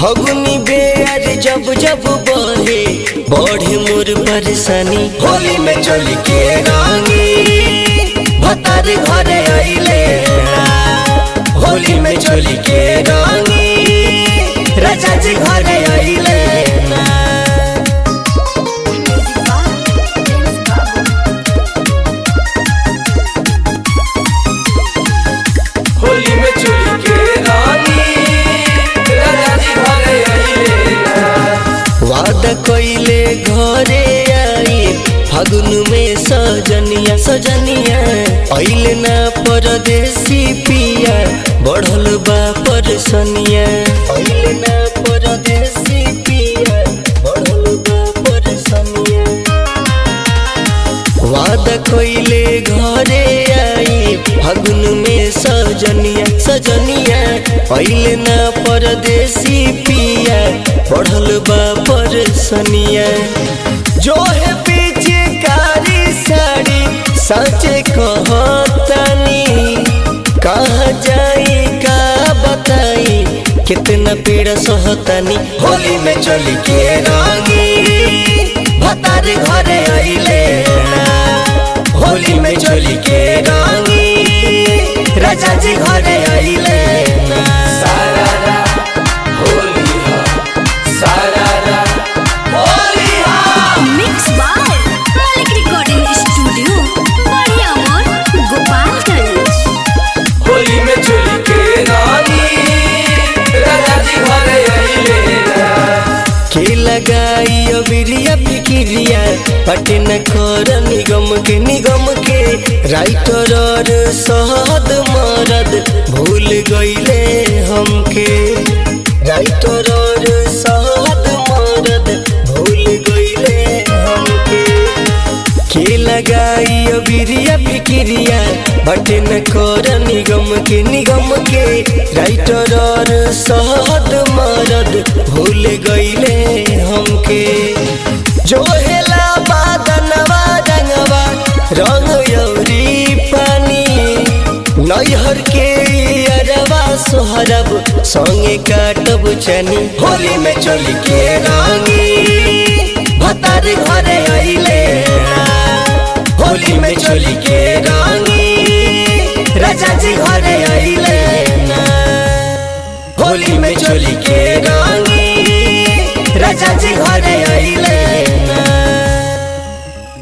फगुनी बेर जब जब बहे बढ़े मोर परेशानी होली में चल के रानी भतार घरे अइले ना। होली में चल के रानी राजा जी घरे अइले ना होली में चोली के रानी राजा जी घरे अइले वादा कइले घरे आई फागुन में सजनिया सजनिया अइले ना परदेसी पिया बढ़ल बा परसनिया अइले ना परदेसी पिया बढ़ल बा परसनिया वादा कइले घरे आई फागुन में सजनिया सजनिया अइले ना परदेसी पिया पढ़ल बा परसनिया जो है पीछे कारी साड़ी सचे कहतानी कहाँ जाई का बताई कितना पीड़ा सहतानी होली में चली के रानी भतार घरे अइले ना। होली में चली के रानी राजा जी घरे अइले ना। सारारा होली हा सारारा होली हा mix by Malik recording studio बढ़िया मोर गोपालगंज होली में चोली के रानी राजा जी घरे अइले के लगाई अबिरिया फिकिरिया पटन कर निगम के निगम के राइटर और सहद मरद भूल गईले हमके राइटर और सहद मरद भूल गईले हमके के लगाई अबिरिया फिकिरिया बटन कर निगम के निगम के राइटर और सहद मरद भूल गईले हमके जो हेला बादनवा रंगवा रंग यौरी पानी नैहर के अरवा सोहरब संगे काटब चनी होली में चली के रानी भतार घरे अइले ना। होली में चली के रानी राजा जी घरे अइले ना। होली में चली के रानी राजा जी घरे